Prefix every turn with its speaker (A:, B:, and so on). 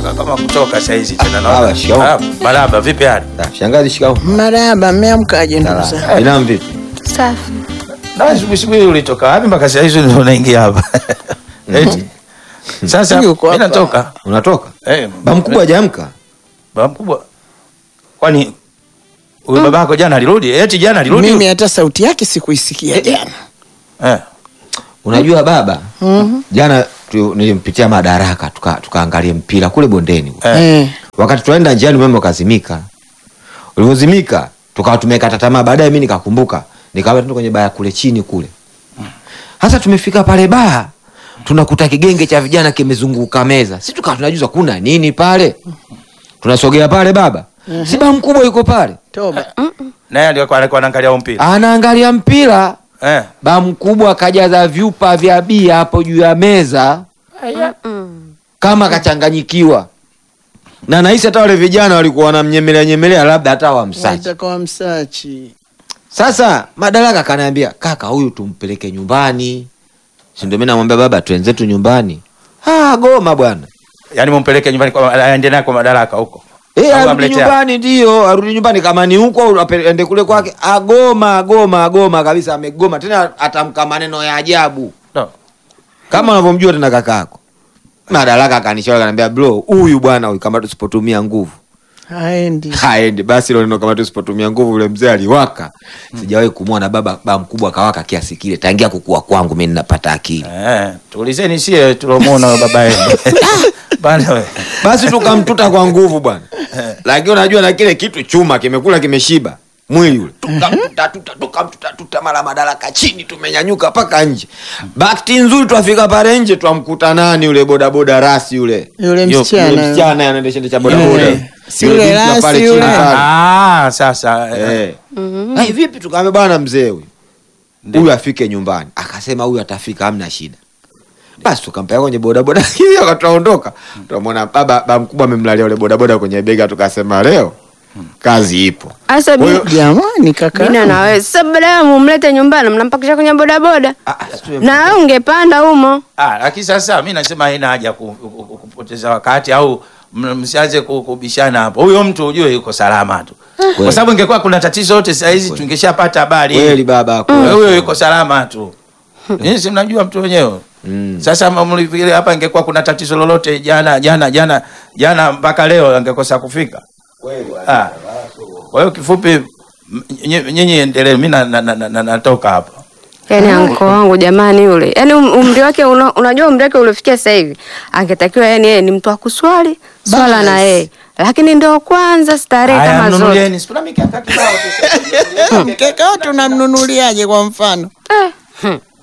A: Ka- kama kutoka saizi tena
B: baba,
A: naona.
B: shikamoo.
A: Marahaba, Marahaba, vipi hali?
B: Ah, Shangazi shikamoo.
C: Marahaba, mmeamkaje ndugu zangu?
B: Salama. Binamu vipi?
D: Safi.
A: Na asubuhi asubuhi ulitoka wapi mpaka saa hizi ndio unaingia hapa? Eti. Sasa
C: Yuko
A: mimi
C: hapa.
A: natoka.
B: Unatoka?
A: Eh,
B: Baba mkubwa hajaamka.
A: baba mkubwa. Kwani huyu babako jana alirudi? Eti jana alirudi?
C: Mimi hata sauti yake sikuisikia jana.
A: Eh.
B: Unajua baba,
C: Mhm.
B: jana tu, nilimpitia Madaraka tuka tukaangalia mpira kule bondeni.
A: Eh.
C: Eh.
B: Wakati tunaenda njiani umeme ukazimika. Ulivyozimika tukawa tumekata tamaa. Baadaye mimi nikakumbuka, nikawa tuende kwenye baa kule chini kule. Sasa tumefika pale baa, tunakuta kigenge cha vijana kimezunguka meza. Sisi tukawa tunajuza kuna nini pale. Tunasogea pale baba. Si baa mkubwa yuko pale.
C: Toba.
A: Naye alikuwa alikuwa anaangalia huo mpira.
B: Anaangalia mpira.
A: Eh.
B: Ba mkubwa akajaza vyupa vya bia hapo juu ya meza kama kachanganyikiwa, na nahisi hata wale vijana walikuwa wanamnyemelea nyemelea, labda hata wamsachi.
C: Watakuwa msachi.
B: Sasa Madaraka kanaambia kaka, huyu tumpeleke nyumbani, si ndio? Mimi namwambia baba, twenzetu nyumbani. Ah, goma bwana,
A: Yaani mumpeleke nyumbani kwa aende naye kwa madaraka huko.
B: eh,
A: Au
B: arudi
A: amletea?
B: nyumbani, ndio arudi nyumbani, kama ni huko au ape- ende kule kwake. Agoma, agoma, agoma kabisa, amegoma tena, atamka maneno ya ajabu
A: No.
B: kama unavyomjua tena kakako. Madaraka akanishauri akaniambia, bro, huyu bwana huyu kama tusipotumia nguvu
C: Haendi.
B: haendi. Basi ile neno kama tusipotumia nguvu, yule mzee aliwaka. Sijawahi kumwona baba baba mkubwa akawaka kiasi kile tangia kukua kwangu mimi ninapata akili.
A: Eh, tuulizeni sie tulomuona huyo baba yenu. Bana we.
B: Basi tukamtuta kwa nguvu bwana, lakini unajua na kile kitu chuma kimekula kimeshiba mwili ule, tukamtuta tuta tukamtuta tuta, mara Madaraka chini, tumenyanyuka mpaka nje. Bahati nzuri twafika pale nje, twamkuta nani yule bodaboda rasi yule
C: Yule
A: Yo,
B: Yule
C: msichana.
B: msichana anaendesha cha bodaboda.
C: Eh, si
B: Yule
C: yule
B: binti wa
C: rasi
B: pale chini
C: yule.
B: pale.
A: Ah, sasa. eh.
B: Eh. Ai, vipi tukaambia bwana mzee huyu huyu afike nyumbani akasema huyu atafika hamna shida basi tukampeleka kwenye bodaboda hivi akataondoka tukamwona baba baba mkubwa amemlalia ule bodaboda kwenye bega tukasema leo kazi ipo
D: Asa
B: Huyo-
D: bi-
C: Jamani kaka.
D: bina na wewe. Sasa baada ya mumlete nyumbani mnampakisha kwenye bodaboda.
B: Ah, ah, siwe-
D: Na wewe ungepanda humo.
A: Ah, lakini sasa mi nasema haina haja ku, ku, ku, kupoteza wakati au m- msianze ku- kubishana hapo. Huyo mtu ujue yuko salama tu, kwa sababu ingekuwa kuna tatizo yote saa hizi tungeshapata habari.
B: kweli baba
A: Huyo
B: kweli.
A: yuko salama tu. Nyinyi si mnajua mtu wenyewe.
B: Mm.
A: Sasa mlifikiri hapa ingekuwa kuna tatizo lolote jana jana jana jana mpaka leo angekosa kufika. Ah. Kwa hiyo kifupi m- nye- nyinyi endelee, mimi na- na- na- na- natoka hapa.
D: Yaani anko wangu jamani yule. Yaani um- umri wake una, unajua umri wake uliofikia sasa hivi. Angetakiwa yani yeye ni mtu wa kuswali, swala na yeye. Lakini ndio kwanza starehe
A: Haya,
D: kama zote.
A: mnunulieni. Sikuna mikaka kibao tu.
C: Mkeka tunamnunuliaje kwa mfano?
D: Eh. hmm.